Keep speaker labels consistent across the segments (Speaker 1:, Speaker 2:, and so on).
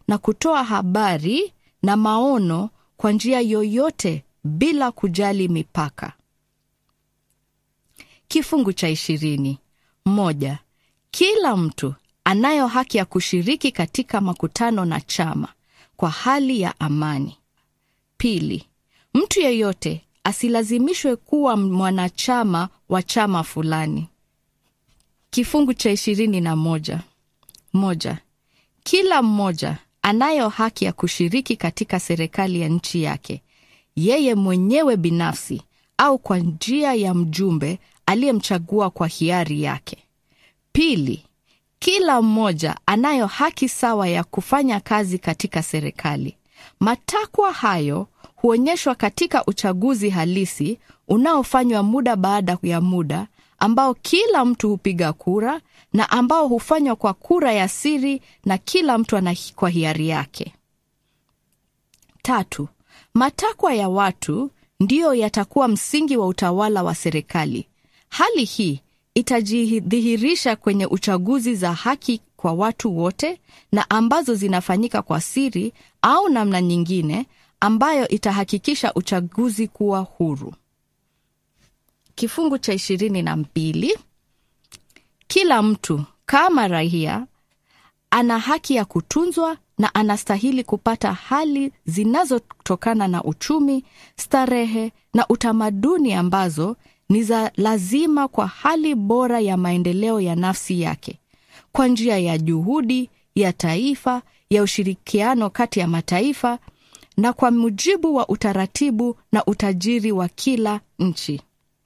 Speaker 1: na kutoa habari na maono kwa njia yoyote bila kujali mipaka. Kifungu cha ishirini. Moja. Kila mtu anayo haki ya kushiriki katika makutano na chama kwa hali ya amani. Pili. Mtu yeyote asilazimishwe kuwa mwanachama wa chama fulani. Kifungu cha ishirini na moja. Moja. Kila mmoja anayo haki ya kushiriki katika serikali ya nchi yake, yeye mwenyewe binafsi au kwa njia ya mjumbe aliyemchagua kwa hiari yake. Pili, kila mmoja anayo haki sawa ya kufanya kazi katika serikali. Matakwa hayo huonyeshwa katika uchaguzi halisi unaofanywa muda baada ya muda, ambao kila mtu hupiga kura na ambao hufanywa kwa kura ya siri na kila mtu ana kwa hiari yake. Tatu, matakwa ya watu ndiyo yatakuwa msingi wa utawala wa serikali. Hali hii itajidhihirisha kwenye uchaguzi za haki kwa watu wote na ambazo zinafanyika kwa siri au namna nyingine ambayo itahakikisha uchaguzi kuwa huru. Kifungu cha ishirini na mbili. Kila mtu kama raia ana haki ya kutunzwa na anastahili kupata hali zinazotokana na uchumi, starehe na utamaduni ambazo ni za lazima kwa hali bora ya maendeleo ya nafsi yake, kwa njia ya juhudi ya taifa ya ushirikiano kati ya mataifa na kwa mujibu wa utaratibu na utajiri wa kila nchi.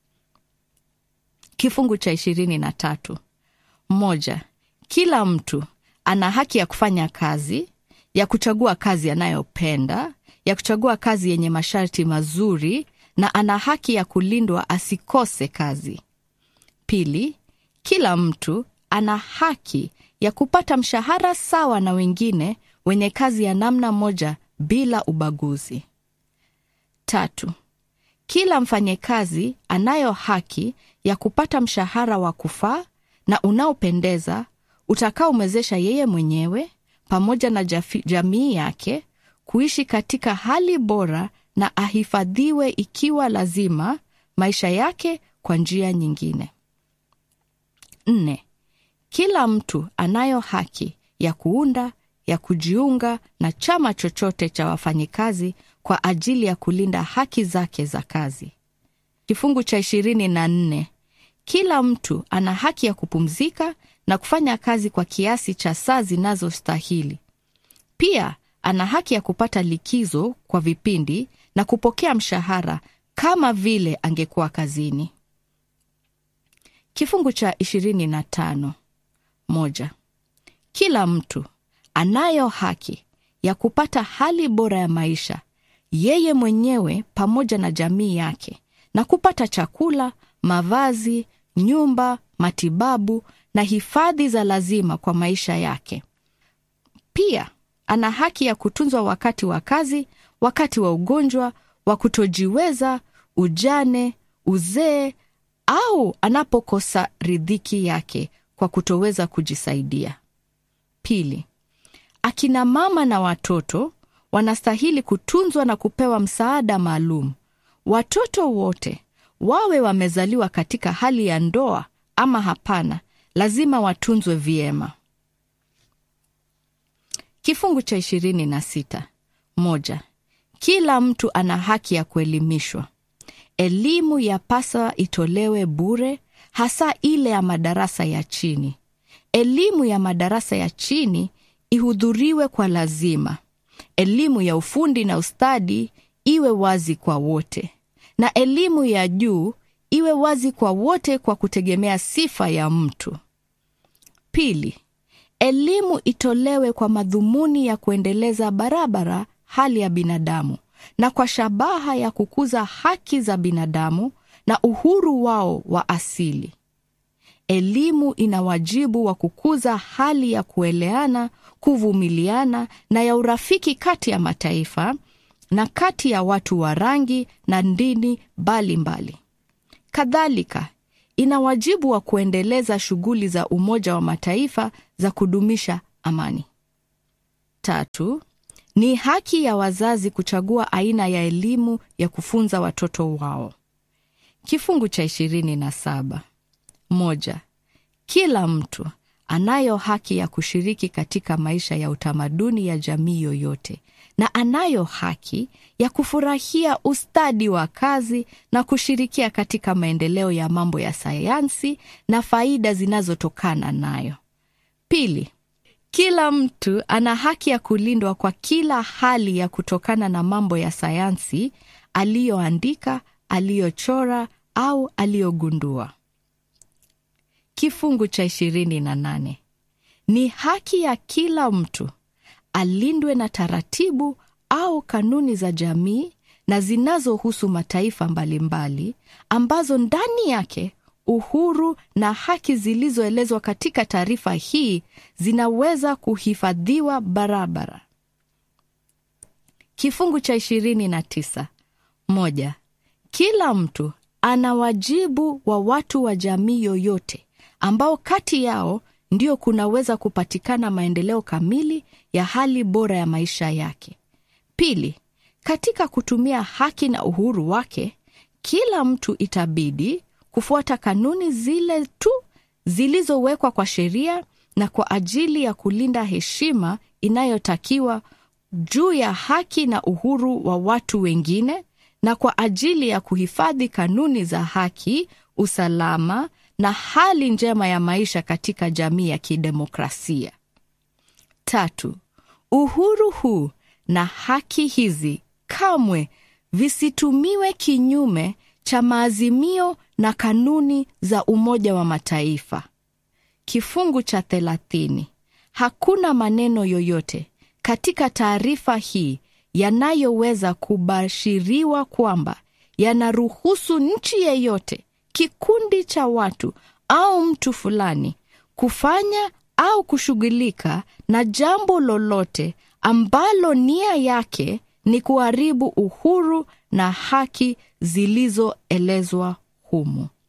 Speaker 1: Kifungu cha ishirini na tatu. Moja, kila mtu ana haki ya kufanya kazi, ya kuchagua kazi anayopenda, ya kuchagua kazi yenye masharti mazuri na ana haki ya kulindwa asikose kazi. Pili, kila mtu ana haki ya kupata mshahara sawa na wengine wenye kazi ya namna moja bila ubaguzi. Tatu, kila mfanyekazi anayo haki ya kupata mshahara wa kufaa na unaopendeza utakaomwezesha yeye mwenyewe pamoja na jafi, jamii yake kuishi katika hali bora na ahifadhiwe ikiwa lazima maisha yake kwa njia nyingine. Nne, kila mtu anayo haki ya kuunda ya kujiunga na chama chochote cha wafanyikazi kwa ajili ya kulinda haki zake za kazi. Kifungu cha ishirini na nne kila mtu ana haki ya kupumzika na kufanya kazi kwa kiasi cha saa zinazostahili. Pia ana haki ya kupata likizo kwa vipindi na kupokea mshahara kama vile angekuwa kazini. Kifungu cha ishirini na tano moja kila mtu anayo haki ya kupata hali bora ya maisha yeye mwenyewe pamoja na jamii yake na kupata chakula, mavazi, nyumba, matibabu na hifadhi za lazima kwa maisha yake. Pia ana haki ya kutunzwa wakati wa kazi, wakati wa ugonjwa, wa kutojiweza, ujane, uzee au anapokosa ridhiki yake kwa kutoweza kujisaidia. Pili, akina mama na watoto wanastahili kutunzwa na kupewa msaada maalum. Watoto wote wawe wamezaliwa katika hali ya ndoa ama hapana, lazima watunzwe vyema. Kifungu cha ishirini na sita moja kila mtu ana haki ya kuelimishwa. Elimu yapasa itolewe bure, hasa ile ya madarasa ya chini. Elimu ya madarasa ya chini ihudhuriwe kwa lazima. Elimu ya ufundi na ustadi iwe wazi kwa wote, na elimu ya juu iwe wazi kwa wote kwa kutegemea sifa ya mtu. Pili, elimu itolewe kwa madhumuni ya kuendeleza barabara hali ya binadamu na kwa shabaha ya kukuza haki za binadamu na uhuru wao wa asili. Elimu ina wajibu wa kukuza hali ya kueleana, kuvumiliana na ya urafiki kati ya mataifa na kati ya watu wa rangi na dini mbalimbali. Kadhalika, ina wajibu wa kuendeleza shughuli za Umoja wa Mataifa za kudumisha amani. Tatu, ni haki ya wazazi kuchagua aina ya elimu ya kufunza watoto wao. Kifungu cha ishirini na saba. Moja, kila mtu anayo haki ya kushiriki katika maisha ya utamaduni ya jamii yoyote na anayo haki ya kufurahia ustadi wa kazi na kushirikia katika maendeleo ya mambo ya sayansi na faida zinazotokana nayo. Pili, kila mtu ana haki ya kulindwa kwa kila hali ya kutokana na mambo ya sayansi aliyoandika, aliyochora au aliyogundua. Kifungu cha ishirini na nane. Ni haki ya kila mtu alindwe na taratibu au kanuni za jamii na zinazohusu mataifa mbalimbali ambazo ndani yake uhuru na haki zilizoelezwa katika taarifa hii zinaweza kuhifadhiwa barabara. Kifungu cha ishirini na tisa. Moja, kila mtu ana wajibu wa watu wa jamii yoyote ambao kati yao ndio kunaweza kupatikana maendeleo kamili ya hali bora ya maisha yake. Pili, katika kutumia haki na uhuru wake, kila mtu itabidi kufuata kanuni zile tu zilizowekwa kwa sheria na kwa ajili ya kulinda heshima inayotakiwa juu ya haki na uhuru wa watu wengine na kwa ajili ya kuhifadhi kanuni za haki, usalama na hali njema ya maisha katika jamii ya kidemokrasia. Tatu, uhuru huu na haki hizi kamwe visitumiwe kinyume cha maazimio na kanuni za Umoja wa Mataifa. Kifungu cha thelathini. Hakuna maneno yoyote katika taarifa hii yanayoweza kubashiriwa kwamba yanaruhusu nchi yeyote, kikundi cha watu au mtu fulani kufanya au kushughulika na jambo lolote ambalo nia yake ni kuharibu uhuru na haki zilizoelezwa humu.